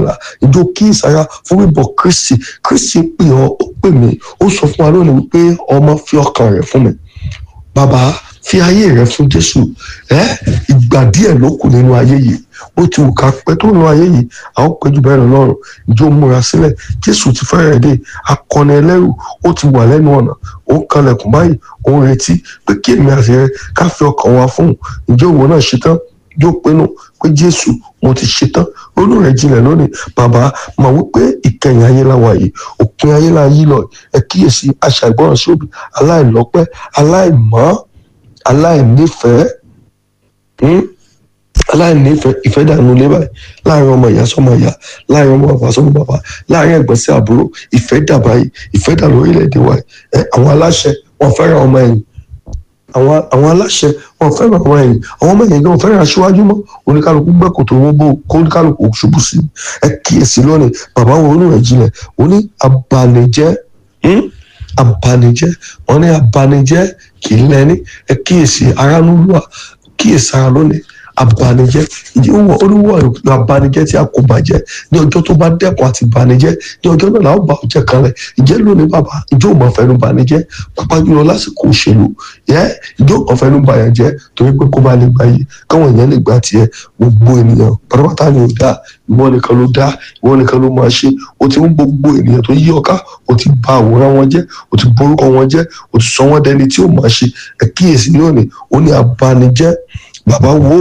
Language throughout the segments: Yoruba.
olùgbàlà ìjọ kíyèsára fún bíbọ̀ kristi kristi pè ọ́ ó pè mí ó sọ fún wa lónìí wípé ọmọ fi ọkàn rẹ̀ fún mi bàbá fi ayé rẹ fún jésù ẹ ìgbà díẹ̀ ló kù nínú ayé yìí ó ti wù ká pẹ́ tó nínú ayé yìí a ó pẹ́ jù bẹ́ẹ̀ lọ lọ́rùn ìjọ múra sílẹ̀ jésù ti fẹ́rẹ̀ dé akọni ẹlẹ́rù ó ti wà lẹ́nu ọ̀nà ó ń kanlẹ̀kùn báyìí ó ń retí pé kí èmi àti rẹ ká fi ọkàn wa fún un ìjọ òwò náà ṣetán yóò pinnu pé jésù mo ti ṣetán ronú rẹ jinlẹ̀ lónìí bàbá mà wípé ìkẹyìn ayé la wà yìí òpin ayé la yí lọ ẹ kíyèsí aṣàìgbọràn sí òbí aláìlọ́pẹ́ aláìmọ́ aláìnífẹ̀ẹ́ aláìnífẹ̀ẹ́ ìfẹ́ dànù lé báyìí láàrin ọmọ ìyá sọmọ ìyá láàrin ọmọ bàbá sọmọ bàbá láàrin ẹ̀gbọ́n sí àbúrò ìfẹ́ dà báyìí ìfẹ́ dà lórílẹ̀‐èdè wa ẹ àwọn aláṣẹ wọn fẹ́ràn ọmọ ẹ̀yìn àwọn àwọn aláṣẹ wọn fẹ́ràn ọmọ ẹ̀yìn àwọn ọmọ ẹ̀yìn náà fẹ́ràn aṣíwájú mọ́ oníkálukú gbẹ́kò tó wọ́n bó kó oníkálukú ṣubú sí ẹ kíyèsí lónìí bàbá wo onú rẹ̀ jinlẹ̀ oní abanijẹ́ abanijẹ́ wọn ní abanijẹ́ kì í lẹ́ni ẹ kíyèsí aránúlùwà kíyèsí ara lónìí abanijẹ́ ìwọ olúwo abanijẹ́ tí a kò bàjẹ́ ní ọjọ́ tó bá dẹ́kun àti banijẹ́ ní ọjọ́ náà làwọn bá ọjọ́ kan rẹ̀ ìjẹ́ lónìí bàbá ìjọ òmò fẹnu banijẹ́ pápá jùlọ lásìkò òṣèlú yẹ ìjọ òmò fẹnu bàyàn jẹ́ torí pé kó bá lè gbà yìí káwọn èèyàn lè gbà tiẹ̀ gbogbo ènìyàn pátápátá ni ò dáa ìwọ nìkan ló dáa ìwọ nìkan ló máa ṣe o ti mú gbogbo ènìyàn tó yí ọká o ti bà àwòrán wọn jẹ́ o ti borúkọ wọn jẹ́ o ti sọ wọn dẹni tí ò máa ṣe ẹ kíyèsí lónìí ó ní abanijẹ́ bàbá wo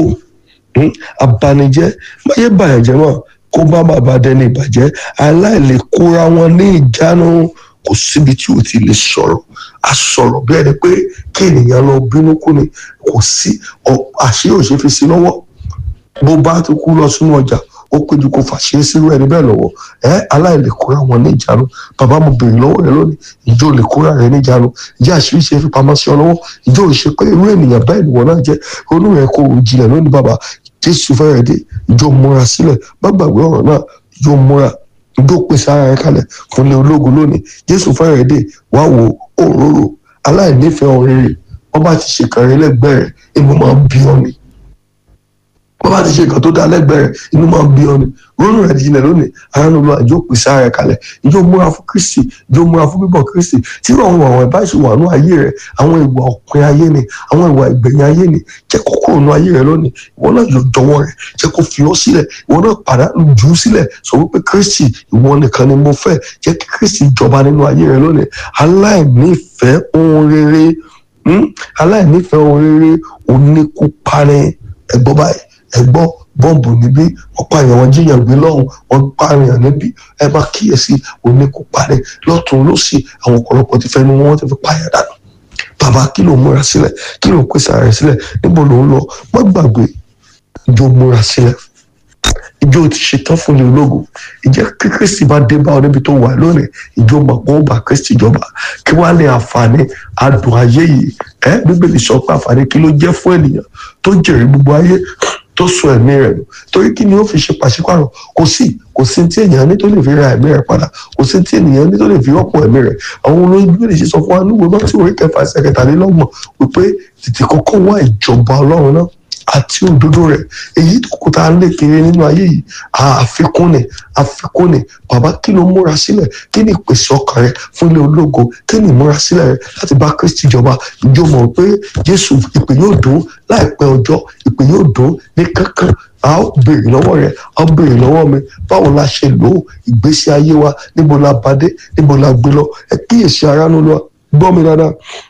abanijẹ́ máyé bàyànjẹ́ mọ́ kó bá bàbá dẹni ìbàjẹ́ aláìlè kóra wọn ní ìjánu kò síbi tí o ti lè sọ̀rọ̀ a sọ̀rọ̀ bí ẹni pé kí ènìyàn lọ bínú kú ni kò sí àṣírí òṣè fi sí lọ́wọ́ bó bá ti kú lọ sínú ọjà ó péjú kó fàṣẹ sírú ẹni bẹ́ẹ̀ lọ́wọ́ ẹ aláìlè kóra wọn ní ìjánu bàbá mo béèrè lọ́wọ́ rẹ lónìí ìjọ lè kóra rẹ ní ìjánu ìjọ àṣírí ṣe fi pamọ́ sí ọ lọ́wọ́ ìjọ ò ṣe pé irú ènìyàn bẹ́ẹ̀ ni wọ́n náà jẹ́ onú rẹ kò jìnlẹ̀ lónìí bàbá jésù fẹ́rẹ̀ dé ìjọ múra sílẹ̀ má gbàgbé ọ̀rọ̀ náà ìjọ múra ìjọ pèsè ara rẹ kalẹ̀ fún ilé ológun lónìí jésù fẹ́rẹ̀ dé wá wo òróró aláìnífẹ̀ẹ́ ọ̀rẹ́rẹ́ wọ́n bá ti ṣe kàrin lẹ́gbẹ̀ẹ́ rẹ̀ inú máa ń bí ọ ni wọ́n bá ti ṣe nǹkan tó dá lẹ́gbẹ̀ẹ́ rẹ̀ inú máa ń bí ọ ni ronú rẹ̀ jinlẹ̀ lónìí aráàlú lọ ìjọ pèsè ara rẹ̀ kalẹ̀ ìjọ múra fún kristi ìjọ múra fún bíbọ̀ kristi tí àwọn àwọn ẹ̀bá ìṣòwò àánú ayé rẹ̀ àwọn ìwà òpin ayé ni àwọn ìwà ìgbẹ̀yìn ayé ni jẹ́ kó kúrò nínú ayé rẹ̀ lónìí ìwọ náà yóò jọ̀wọ́ rẹ̀ jẹ́ kó fi ọ́ sílẹ̀ ìwọ náà pàdánù jù ú sílẹ̀ sọ wípé kristi ìwọ nìkan ni mo fẹ́ jẹ́ kí kristi jọba nínú ayé rẹ̀ lónìí aláìnífẹ̀ẹ́ ohun rere aláìnífẹ̀ẹ́ ohun rere oníkúparẹ́ ẹ̀gbọ́n báyìí ẹ̀gbọ́n bọ́ǹbù níbí wọ́n pààyàn wọn jíyàn gbé lọ́hùn wọ́n pààyàn níbí ẹ máa kíyèsí oníkóparẹ́ lọ́tún lọ́sì àwọn ọ̀pọ̀lọpọ̀ ti fẹ́nu wọn ti fi pààyàn dànù bàbá kí ló múra sílẹ̀ kí ló pèsè ara rẹ̀ sílẹ̀ níbo ló ń lọ má gbàgbé ìjọ múra sílẹ̀ ìjọ ti ṣetán fún ilé ológun ìjẹ́ kí kristi bá dé bá ọ níbi tó wà lónìí ìjọ mọ̀ pé ó bá kristi jọba kí wàá ní àǹfààní adùn ayé yìí ẹ bíbélì sọ pé àǹfààní kí ló jẹ́ fún ènìyàn tó jèrè gbogbo ayé tó sọ ẹ̀mí rẹ̀ nù torí kí ni ó fi ṣe pàṣípàrọ̀ kò sí kò sí tí ènìyàn ní tó lè fi ra ẹ̀mí rẹ̀ padà kò sí tí ènìyàn ní tó lè fi rọ́pò ẹ̀mí rẹ̀ àwọn olóyún lè ṣe sọ fún wa níwèé náà tí orí kẹfà ẹsẹ̀ kẹtàlélọ́gbọ̀n wípé tètè kọ́kọ́ wá ìjọba ọlọ́run náà àti òdodo rẹ̀ èyí tó kó tá a lè kiri nínú ayé yìí àfikún ni àfikún ni bàbá kí ló múra sílẹ̀ kí ni ìpèsè ọkàn rẹ fún ilé ológo kí ni ìmúra sílẹ̀ rẹ láti bá kristi jọba ìjọ mọ̀ pé jésù ìpè yóò dùn láìpẹ́ ọjọ́ ìpè yóò dùn ní kankan a ó béèrè lọ́wọ́ rẹ̀ a ó béèrè lọ́wọ́ mi báwo la ṣe lò ó ìgbésí ayé wa níbo la bá dé níbo la gbé lọ ẹ kíyèsí ara nínú wa gbọ́ mi dáadáa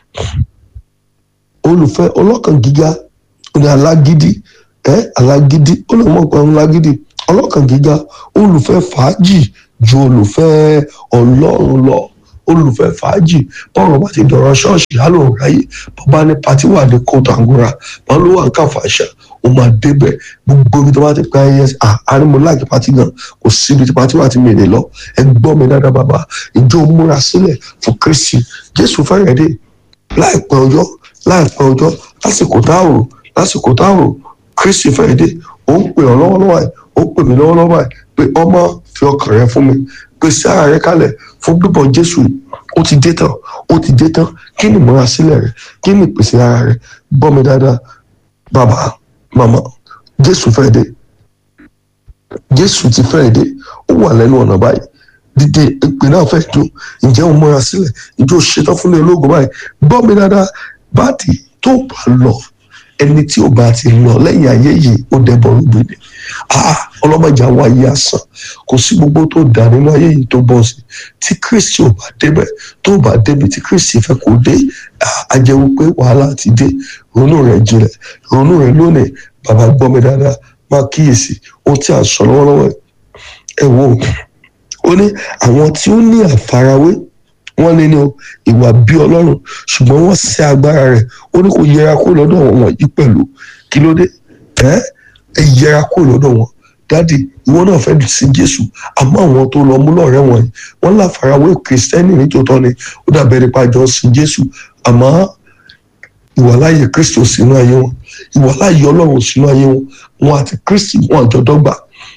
olùfẹ́ ọlọ́kàn gíga ní alágídí ẹ alágídí ó lè mọ̀ pé alágídí ọlọ́kàn gíga olùfẹ́ fàájì ju olùfẹ́ ọlọ́run lọ olùfẹ́ fàájì bọ́ọ̀rọ̀ bá ti dọ̀rọ̀ ṣọ́ọ̀ṣì á lòun ráyè bàbá ní pati wà ní kóòtù àngúrà wọn ló wà ń káfàṣà ó máa débẹ̀ gbogbo ibi tó bá ti pa ẹyẹ àárín láàkì pati gan kò síbi tí pati wà ti mèrè lọ ẹ gbọ́ mi dáadáa bàbá ìjọ múra sílẹ̀ fún kristi jésù fẹ́rẹ̀ dé láìpẹ́ ọjọ́ láìpẹ́ ọjọ́ lásìkò táàrò lásìkò táàrò kristi fẹ́rẹ̀ dé ó ń pè ọ́ lọ́wọ́lọ́wọ́ ẹ̀ ó pè mí lọ́wọ́lọ́wọ́ ẹ̀ pé ọmọ fi ọkàn rẹ fún mi pèsè ara rẹ kalẹ̀ fún bíbọ̀ jésù ó ti dé tán ó ti dé tán kí ni ìmúra sílẹ̀ rẹ kí ni ìpèsè ara rẹ gbọ́ mi dáadáa bàbá màmá jésù fẹ́ dé jésù ti fẹ́ẹ̀ dé ó wà lẹ́nu ọ̀nà báyìí dídé ìpè náà fẹ́ dùn ǹjẹ́ o múra sílẹ̀ ǹjẹ́ o ṣetán fún ilé ológun báyìí gbọ́ mi dáadáa báàdì tó bá lọ ẹni tí ò bá ti lọ lẹ́yìn ayé yìí ó dẹ́bọ̀ rúbi ni ọlọ́mọdé àwọn ayé àsán kò sí gbogbo tó dà nínú ayé yìí tó bọ́ sí tí kristi ò bá débẹ̀ tó bá débi tí kristi fẹ́ kó dé á jẹ́ wípé wàhálà ti dé ronú rẹ̀ jinlẹ̀ ronú rẹ̀ lónìí bàbá gbọ́ mi dáadáa máa kíyèsí ohun tí a sọ lọ́wọ́lọ́wọ́ ẹ wo ó ní àwọn tí ó ní àfarawé wọ́n ní ní ìwà bí ọlọ́run ṣùgbọ́n wọ́n ṣe agbára rẹ̀ ó ní kò yẹra kó lọ́dọ̀ wọn yìí pẹ̀lú kí ló dé ẹ ẹ yẹra kó lọ́dọ̀ wọn dádì ìwọ náà fẹ́ sí jésù àmọ́ àwọn tó lọ mú lọ́rẹ́ wọn yìí wọ́n láfarawé kìrìsìtẹ́nì nítòótọ́ ni ó dàbẹ̀ nípa jọ sí jésù àmọ́ ìwàláyé kristi ò sínú ayé wọn ìwàláyé ọlọ́run ò sínú ayé wọn wọn àti kristi wọn àjọ dọ́gba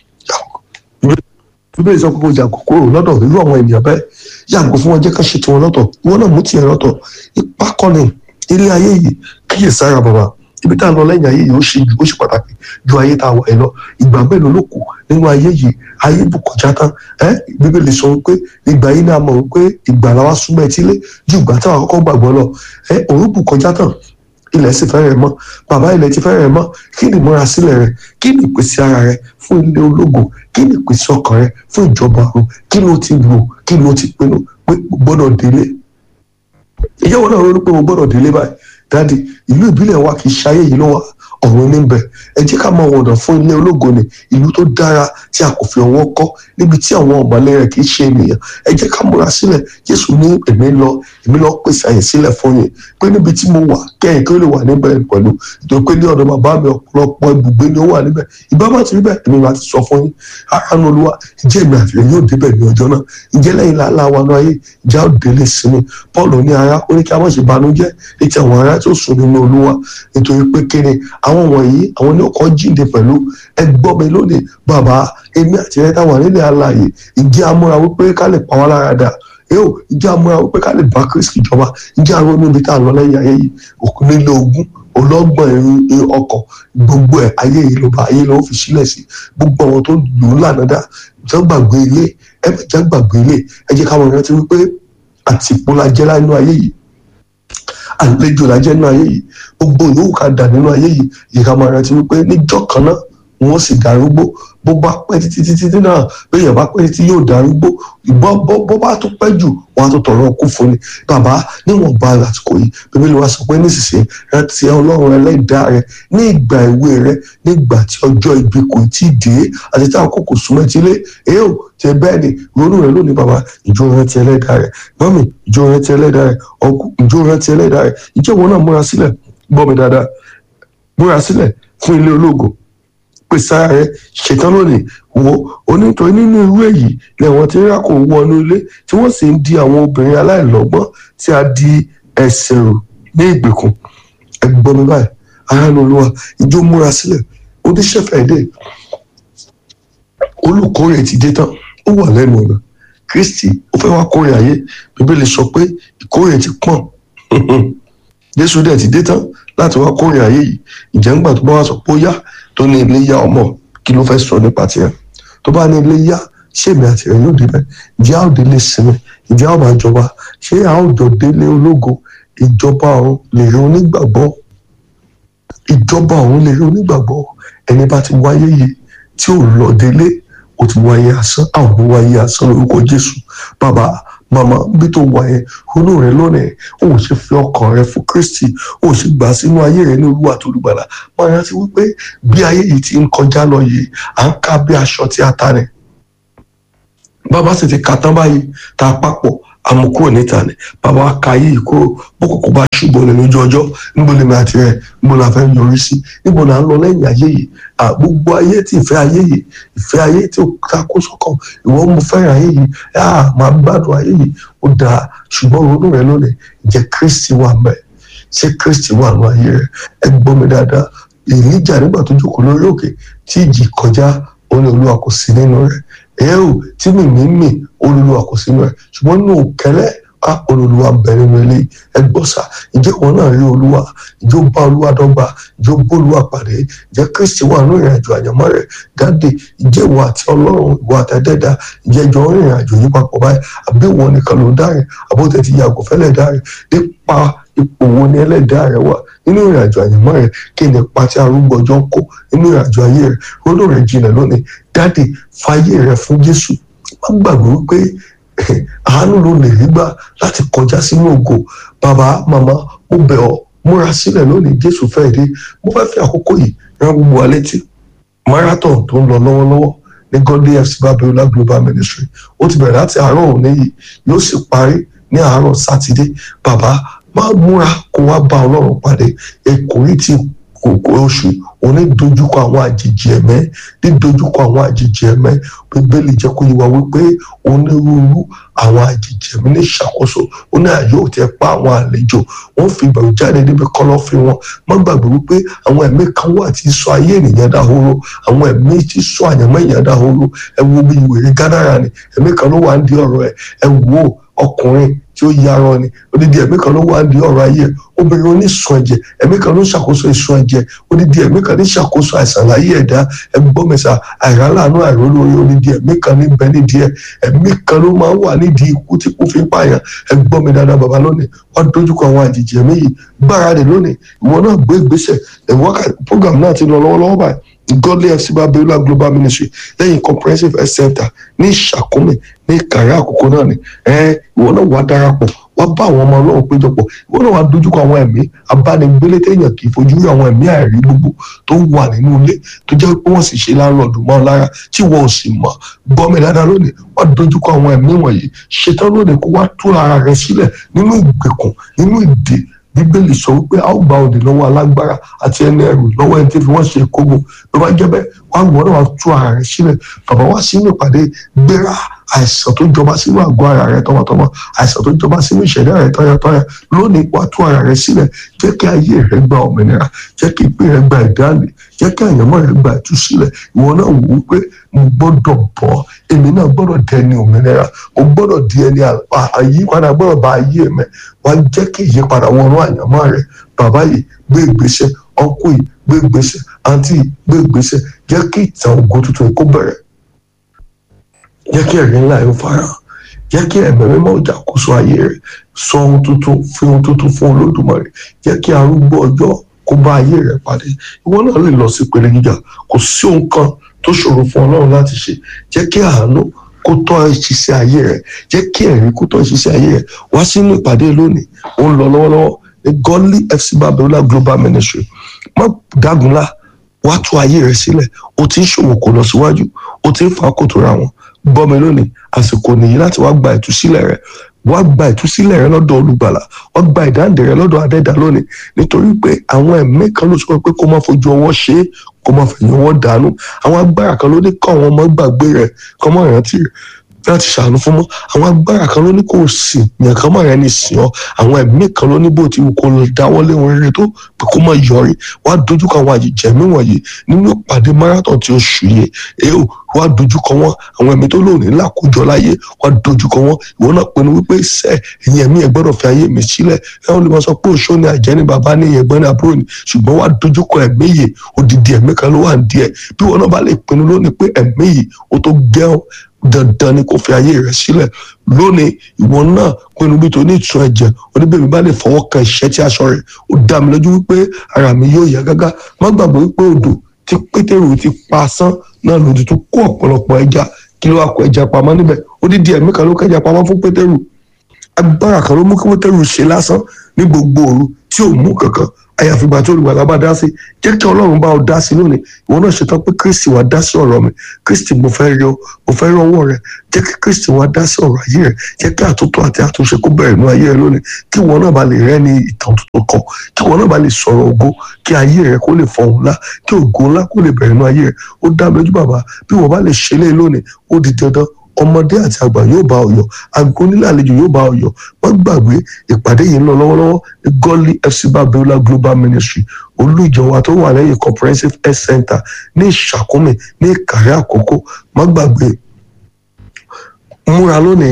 bíbélì sọ pé kò jà kòkòrò lọ́dọ̀ irú àwọn ènìyàn bẹ́ẹ̀ yàgò fún wọn jẹ́ ká ṣe tiwọn lọ́tọ̀ ìwọ náà mú tiẹ̀ lọ́tọ̀ ipá kọ́ni ilé ayé yìí kíyè sára bàbá ibi tá a lọ lẹ́yìn ayé yìí ó ṣe ó ṣe pàtàkì ju ayé tá a wà yìí lọ ìgbà mélòó ló kù nínú ayé yìí ayé bù kọjá tán ẹ bíbélì sọ wípé ìgbà yìí náà mọ̀ wípé ìgbà làwa súnmọ́ etílé ju ìgbà táwa kọ́kọ́ gbàgbọ́ lọ ẹ òun bù kọjá tán ilẹ̀ sì fẹ́rẹ̀ mọ́ bàbá ilẹ̀ ti fẹ́rẹ̀ mọ́ kí ni ìmúra sílẹ̀ rẹ kí ni ìpèsè ara rẹ fún ilé ológo kí ni ìpèsè ọkàn rẹ fún ìjọba ọ̀run kí ló ti rò kí ló ti pinnu pé gbọ́dọ̀ délé ìyàwó náà ronú pé mo gbọ́dọ̀ délé báyìí dáàdi ìlú ìbílẹ̀ wa kì í ṣayé yìí ló wà ọ̀run níbẹ̀ ẹ jẹ́ ká máa wọ̀nà fún ilé ológo ni ìlú tó dára tí a kò fi ọwọ́ kọ́ níbi tí àwọn ọ̀mọ̀lẹ́ rẹ̀ kì í ṣe ènìyàn ẹ jẹ́ ká múra sílẹ̀ Jésù ní èmi lọ èmi lọ pèsè àyè sílẹ̀ fún yín pé níbi tí mo wà kẹ́yìn kí ó lè wà níbẹ̀ pẹ̀lú nítorí pé ní ọ̀dọ̀ bàbá mi ọ̀pọ̀lọpọ̀ ibùgbé ni ó wà níbẹ̀ ìbá má ti rí bẹ́ẹ̀ èmi máa ti sọ fún yín aráàlú olúwa ìjẹ́ èmi àfihàn yóò débẹ̀ ní ọjọ́ náà ìjẹ́ lẹ́yìn làálàá wa náà ayé ìjà ó délé sinmi Paul ní ara ó ní kí a má ṣe banújẹ́ létí àwọn ará tó sùn nínú olúwa nítorí pé kíni àwọn wọ̀nyí àwọn ní ọkọ̀ jíǹde pẹ̀lú ẹgbọ́n mi lónìí bàbá èmi àti ẹ̀ táwọn nílẹ̀ alààyè ìjẹ́ amúra wípé ká lè pa wá lára dà yóò ìjẹ́ amúra wípé ká lè bá Kristi jọba ìjẹ́ àwọn níbi tá à ń lọ lẹ́yìn ayé yìí òkú nílé ogún ọlọ́gbọ̀n ẹ̀rín ọkọ̀ gbogbo ẹ̀ ayé yìí ló bá ayé ló fi sílẹ̀ sí gbogbo àwọn tó lò ó lànà dá jẹ́ gbàgbé ilé ẹ bẹ̀ jẹ́ gbàgbé ilé ẹ jẹ́ káwọn rántí wípé àtìpó la jẹ́ nínú ayé yìí àlejò la jẹ́ nínú ayé yìí gbogbo ìyókù ká dà nínú ayé yìí yìí ká máa rántí wípé níjọ́ kan náà wọ́n sì darúgbó bó bá pẹ́ títí títí náà béèyàn bá pẹ́ títí yóò darúgbó ìbọn bó bá tún pẹ́ jù wọ́n á tún tọ̀rọ̀ kú fún ni bàbá níwọ̀n bá àsìkò yìí bíbélì wa sọ pé nísinsìnyí rántí ọlọ́run ẹlẹ́dàá rẹ ní ìgbà ìwé rẹ nígbà tí ọjọ́ ibi kò tí ì dé àti tí àkókò súnmọ́ etílé èyí ò tẹ bẹ́ẹ̀ ni ronú rẹ lónìí bàbá ìjọ rántí ẹlẹ́dàá rẹ mọ́mì ìjọ rántí ẹlẹ́dàá rẹ ọkù ìjọ rántí ẹlẹ́dàá rẹ ìjọ wọn náà múra sílẹ̀ gbọ́ mi dáadáa múra sílẹ̀ fún ilé ológo pèsè ara rẹ ṣetán lónìí wo onítorí nínú irú èyí lẹ́wọ̀n tí rírà kò wọnú ilé tí wọ́n sì ń di àwọn obìnrin aláìlọ́gbọ́n tí a di ẹsẹ̀ rò ní ìgbèkùn ẹgbọ́n mi báyìí ara ló lọ́wọ́ ìjọ múra sílẹ̀ oníṣẹ́fẹ̀ dé olùkórè ti dé tán ó wà lẹ́nu ọ̀nà Kristi ó fẹ́ wá kórè ayé Bíbélì sọ pé ìkórè ti pọ̀n Jésù dẹ̀ ti dé tán láti wá kórè ayé yìí ìjẹ́ ńgbà tó bá wá sọ pé ó yá tó ní ilé yá ọmọ kí ló fẹ́ sọ nípa tiẹ̀ tó bá ní ilé yá ṣé èmi àti rẹ̀ yóò débẹ̀ ìjẹ́ a ó délé sinmi ìjẹ́ a ó máa jọba ṣé a ó jọ délé ológo ìjọba ọ̀run lè rí onígbàgbọ́ ìjọba ọ̀run lè rí onígbàgbọ́ ẹni bá ti wáyé yìí tí ò lọ délé ó ti wáyé asán àwọn ò wáyé asán lórúkọ Jésù bàbá màmá bí tó wà yẹn ronú rẹ lónìí ó ò ṣe fi ọkàn rẹ fún Kristi ó ò ṣe gbà sínú ayé rẹ ní Olúwa tó olùgbàlà máa rántí wípé bí ayé yìí ti ń kọjá lọ yìí à ń ká bí aṣọ tí a ta rẹ bàbá sì ti ka tán báyìí tá a papọ̀ àmukúrò níta ni bàbá wa ka yìí kúrò bókòkò bá ṣùgbọ́n ní lójú ọjọ́ níbo lèmi àti rẹ̀ níbo la fẹ́ yọrí sí níbo la ń lọ lẹ́yìn ayé yìí gbogbo ayé tí ìfẹ́ ayé yìí ìfẹ́ ayé tí ó ta kó sọ́kàn ìwọ mo fẹ́ràn ayé yìí máa gbádùn ayé yìí ó dáa ṣùgbọ́n ronú rẹ lónìí jẹ́ Kristi wà mẹ́ ṣé Kristi wà nù ayé rẹ ẹ gbọ́ mi dáadáa Èlíjà nígbà tó jókòó lórí òkè tí ìjì kọjá ó ní Olúwa kò sí nínú rẹ̀ ẹ ò tí mi mí mì olùlù àkọsínú ẹ ṣùgbọ́n nínú kẹlẹ́ á olùwà ń bẹ nínú ilé ẹ gbọ́ sà ǹjẹ́ wọn náà rí olúwa ǹjẹ́ ó bá olúwa dọ́gba ǹjẹ́ ó bó olúwa pàdé ǹjẹ́ kristi wà nínú ìrìn àjò àyànmọ́ rẹ̀ dáde ǹjẹ́ ìwọ àti ọlọ́run ìwọ àtẹ̀dẹ́dà ǹjẹ́ ìjọ ń rìnrìn àjò yìí papọ̀ báyìí àbí ìwọ nìkan ló ń dárìn àbótẹ́ ti yàgò fẹ́lẹ̀ dárìn nípa ipò wo ni ẹlẹ́dàá rẹ wà nínú ìrìn àjò àyànmọ́ rẹ kí ni ipa tí arúgbó ọjọ́ ń kó nínú ìrìn àjò ayé rẹ ronú rẹ jinlẹ̀ lónìí dáde fàyè rẹ fún jésù má gbàgbé wípé àánú ló lè rí gbà láti kọjá sínú ògo bàbá màmá mo bẹ̀ ọ́ múra sílẹ̀ lónìí jésù fẹ́ dé mo fẹ́ fi àkókò yìí rán gbogbo wa létí marathon tó ń lọ lọ́wọ́lọ́wọ́ ní godly fc babiola global ministry ó ti bẹ̀rẹ̀ láti àárọ̀ òní yìí yóò sì parí ní àárọ̀ sátidé bàbá máa múra kó wá bá ọlọ́run pàdé èkórí ti kòkó oṣù òní dojúkọ àwọn àjèjì ẹ̀mẹ́ dídojúkọ àwọn àjèjì ẹ̀mẹ́ bíbélì jẹ́ kó yé wa wípé onírúurú àwọn àjèjì ẹ̀mí ní ìṣàkóso ó ní àyè ò tẹ́ pa àwọn àlejò wọ́n fi ìbẹ̀rù jáde níbi kọ́lọ́fín wọn má gbàgbé wípé àwọn ẹ̀mí kan wà tí sọ ayé ènìyàn dahoro àwọn ẹ̀mí tí sọ àyànmọ́ ènìyàn dahoro ẹ wo bí ìwèrè gádàrà ni ẹ̀mí kan ló wà ń di ọ̀rọ̀ ẹ̀ ẹ wo ọkùnrin tí ó yarọ ni odidi ẹ̀mí kan ló wà ní ọ̀rọ̀ ayé obìnrin onísun ẹ̀jẹ̀ ẹ̀mí kan ló ń ṣàkóso ìsun ẹ̀jẹ̀ odidi ẹ̀mí kan ní ṣàkóso àìsàn láyé ẹ̀dá ẹgbọmẹsà àìráláàánú àìrólórí odidi ẹ̀mí kan ní bẹ nídìí ẹ ẹ̀mí kan ló máa ń wà nídìí ikú tí kò fi ń pààyàn ẹgbọmi dáadáa bàbá lónìí wọn dojúkọ àwọn àjèjì ẹ̀mí yìí gbáradì lónìí ìwọ náà gbé ìgbésẹ̀ ẹwọkà program náà ti lọ lọ́wọ́lọ́wọ́ báyìí godly fc babiola global ministry lẹ́yìn comprehensive health center ní ìṣàkómi ní ìkàrẹ́ àkókò náà ni ìwọ náà wàá darapọ̀ wá bá àwọn ọmọ ọlọ́run péjọpọ̀ ìwọ náà wàá dojúkọ àwọn ẹ̀mí abánigbélé téèyàn kì í fojú rí àwọn ẹ̀mí àìrí gbogbo tó wà nínú ilé tó jẹ́ pé wọ́n sì ṣe láńlọ́ọ̀dù mọ́ lára tí wọ́n ò sì mọ̀ gbọ́ mi dáadáa lónìí wá dojúkọ àwọn ẹ̀mí wọ̀nyí ṣetán lónìí kó wá tú ara rẹ sílẹ̀ nínú ìgbèkùn nínú ìdè bíbélì sọ wípé a ó gba òdì lọ́wọ́ alágbára àti ẹni ẹrù lọ́wọ́ ẹni tí fi wọ́n ṣe kógo ló bá jẹ́ bẹ́ẹ̀ wá gbọ́n náà wá tú ara rẹ̀ sílẹ̀ bàbá wá sínú ìpàdé gbéra àìsàn tó jọba sínú àgọ́ ara rẹ̀ tọmọtọmọ àìsàn tó jọba sínú ìṣẹ̀dá rẹ̀ tọyàtọyà lónìí wá tú ara rẹ̀ sílẹ̀ jẹ́ kí ayé rẹ̀ gba òmìnira jẹ́ kí ìpín rẹ̀ gba ìdáǹdè jẹ́ kí àyànmọ́ rẹ̀ gba ìtúsílẹ̀ ìwọ náà wò ó pé mo gbọ́dọ̀ bọ́ èmi náà gbọ́dọ̀ dẹni òmìnira mo gbọ́dọ̀ di ẹni àyípadà gbọ́dọ̀ bá ayé mẹ́ wá jẹ́ kí ìyípadà wọnú àyànmọ́ rẹ̀ bàbá yìí gbé ìgbésẹ̀ ọkọ yìí gbé ìgbésẹ̀ àǹtí yìí gbé ìgbésẹ̀ jẹ́ kí ìtàn ògo tuntun kó bẹ̀rẹ̀ jẹ́ kí ẹ̀rí ńlá yóò fara hàn jẹ́ kí ẹ̀mẹ́ mímọ́ ìjà kóso ayé rẹ̀ sọ ohun tuntun fi ohun tuntun fún olódùmarè jẹ́ kí arúgbó ọjọ́ kó bá ayé rẹ̀ pàdé ìwọ náà lè lọ sí ìpele gíga kò sí ohun kan tó ṣòro fún ọlọ́run láti ṣe jẹ́ kí àánú kó tọ́ ìṣiṣẹ́ ayé rẹ̀ jẹ́ kí ẹ̀rí kó tọ́ ìṣiṣẹ́ ayé rẹ̀ wá sínú ìpàdé lónìí ó ń lọ lọ́wọ́lọ́wọ́ ní godly fc babiola global ministry má dágunlá wá tú ayé rẹ̀ sílẹ̀ o ti ń ṣòwò kò lọ síwájú o ti ń fa kòtò ra wọn gbọ́ mi lónìí àsìkò nìyí láti wá gba ìtúsílẹ̀ rẹ̀ wá gba ìtúsílẹ̀ rẹ lọ́dọ̀ olùgbàlà wá gba ìdáǹdè rẹ lọ́dọ̀ adẹ́dà lónìí nítorí pé àwọn ẹ̀mí kan ló sọ pé kó má fojú ọwọ́ ṣe é kó má fẹ̀yìn ọwọ́ dànù àwọn agbára kan ló ní kọ́ àwọn ọmọ gbàgbé rẹ̀ kọ́ mọ́ ìrántí rẹ̀ láti ṣàánú fún mọ́ àwọn agbára kan ló ní kó sìn yàn kan mọ́ rẹ ní sìn ọ́ àwọn ẹ̀mí kan ló ní bó ti wù kó dáwọ́ lé wọn rere tó pé kó má yọrí wá dojúkọ àwọn àjèjẹ̀mí wọ̀nyí nínú ìpàdé marathon tí oṣù yìí èèwò wá dojúkọ wọn àwọn ẹ̀mí tó lónìí làkójọ láyé wá dojúkọ wọn ìwọ náà pinnu wípé sẹ ẹ̀yin ẹ̀mí ẹ gbọ́dọ̀ fi ayé mi sílẹ̀ ẹ wọn lè máa sọ pé òṣó ni àjẹ́ ni bàbá ní ẹ̀gbọ́n ní àbúrò ni ṣùgbọ́n wá dojúkọ ẹ̀mí yìí odidi ẹ̀mí kan ló wà ní díẹ̀ bí wọn náà bá lè pinnu lónìí pé ẹ̀mí yìí ó tó gẹ́ọ́ dandan ni kò fi ayé rẹ sílẹ̀ lónìí ìwọ náà pinnu bí tó ní ìtún ẹ̀jẹ̀ oníbẹ̀mí bá lè fọwọ́ kan ìṣẹ́ tí aṣọ rẹ̀ ó dá mi lójú wípé ara mi yóò yá gágá má gbàgbọ́ wípé odò tí pétérù ti pa asán náà lòdì tó kó ọ̀pọ̀lọpọ̀ ẹja kí ló wá kó ẹja pamọ́ níbẹ̀ odidi ẹ̀mí kan ló kẹja pamọ́ fún pétérù agbára kan ló mú kí pétérù ṣe lásán ní gbogbo òru tí ò mú kankan àyàfi ìgbà tí olùgbàlà bá dá sí jẹ́ kí ọlọ́run bá ọ dá sí lónìí ìwọ náà ṣetán pé kristi wá dá sí ọ̀rọ̀ mi kristi mo fẹ́ rí ọ mo fẹ́ rí ọwọ́ rẹ jẹ́ kí kristi wá dá sí ọ̀rọ̀ ayé rẹ jẹ́ kí àtúntò àti àtúnṣe kó bẹ̀rẹ̀ nínú ayé rẹ lónìí kí ìwọ náà bá lè rẹ́ ní ìtàn tuntun kan kí ìwọ náà bá lè sọ̀rọ̀ ògo kí ayé rẹ kó lè fọhùn ńlá kí ògo ńlá kó lè bẹ̀rẹ̀ nínú ayé rẹ ó dá mi lójú bàbá bí ìwọ bá lè ṣe lé lónìí ó di dandan ọmọdé àti àgbà yóò bá ọyọ àgọ nílẹ̀ àlejò yóò bá ọyọ wọn gbàgbé ìpàdé yìí ń lọ lọ́wọ́lọ́wọ́ ní godly fc babiola global ministry olú ìjọba tó wà lẹ́yìn comprehensive health center ní ìṣàkómi ní ìkàrẹ́ àkókò má gbàgbé múra lónìí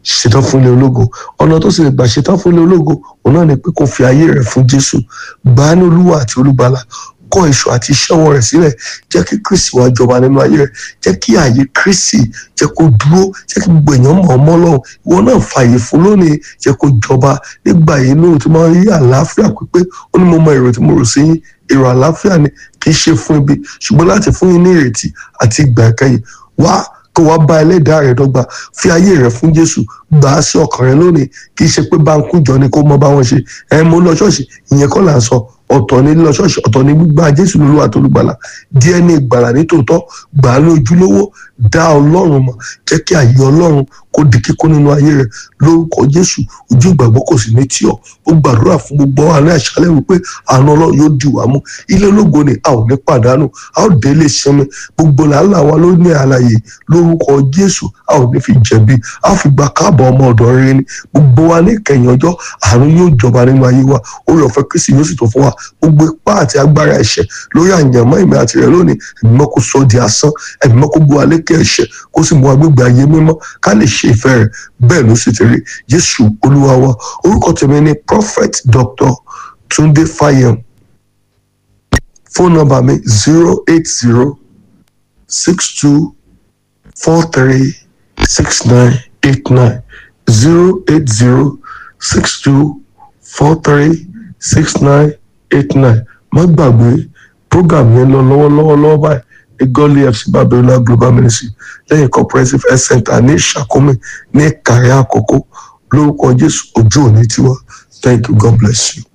ṣetán fún ilé ológo ọ̀nà tó sì lè gbà ṣetán fún ilé ológo òun náà ni pé kó fi ayé rẹ̀ fún jésù gbà á ní olúwa àti olúbalà kọ èso àti iṣẹ́ ọwọ́ rẹ̀ sílẹ̀ jẹ́ kí kristi wá jọba nínú ayé rẹ̀ jẹ́ kí ààyè kristi jẹ́ kó dúró jẹ́ kí gbogbo èèyàn mọ̀ ọmọ lọ́hùn ìwọ náà fààyè fún lónìí jẹ́ kó jọba nígbà yìí lóhùn tí máa ń rí àlàáfíà pípé ó ní mo mọ èrò tí mo rò sí yín èrò àlàáfíà ni kì í ṣe fún ibi ṣùgbọ́n láti fún yín ní ìrètí àti ìgbà ìkẹyìn wá kó wá bá ẹlẹ́dàá rẹ̀ dọ́gba fi ayé rẹ̀ fún jésù gbà á sí ọkàn rẹ̀ lónìí kì í ṣe pé báńkù jọ ni kó mọ bá wọn ṣe ẹ mo lọ ṣọ́ọ̀ṣì ìyẹn kọ́ là ń sọ ọ̀tọ̀ ní lọ ṣọ́ọ̀ṣì ọ̀tọ̀ ní gbígbà jésù lólúwa tó lùgbàlà díẹ̀ ní ìgbàlà nítòótọ́ gbà á lójúlówó dá ọlọ́run mọ̀ jẹ́ kí àyè ọlọ́run kó di kíkún nínú ayé rẹ̀ lórúkọ jésù ojú ìgbàgbọ́ kò sí ní tí ọ ó gbàdúrà fún gbogbo alẹ́ àṣálẹ́ wípé àánú ọlọ́run yóò di wá mú ilé ológo ni a ò ní pàdánù a ó dé ilé sinmi gbogbo làálàá wa ló ní àlàyé lórúkọ jésù a ò ní fi jẹ̀bi a ó fi gba káàbọ̀ ọmọ ọ̀dọ̀ rere ni gbogbo wa ní ìkẹyìn ọjọ́ àánú yóò jọba nínú ayé wa orí ọ̀fẹ́ kristi yóò sì tó fún wa gbogbo ipá àti agbára ẹ̀ṣẹ̀ lórí àyànmọ́ ìmọ̀ àti rẹ̀ lónìí ẹ̀mí mọ́ kó sọ di asán ẹ̀mí mọ́ kó bu alékè ẹ̀ṣẹ̀ kó sì mú agbègbè ayé mímọ́ ká lè ṣe ìfẹ́ rẹ̀ bẹ́ẹ̀ ló sì ti rí jésù olúwa wa orúkọ tèmi ni prophet dr tunde fayem fóònù nọ́mbà mi zero eight zero six two four three six nine eight nine zero eight zero six two four three six nine eight nine má gbàgbé program yẹn lọ lọ́wọ́lọ́wọ́ lọ́wọ́ báyìí ní gọ́ọ̀lì fc babylon global ministry lẹ́yìn comprehensive health center ní ìṣàkómi ní kàrí àkókò lórúkọ jésù ojú òní tiwa thank you god bless you.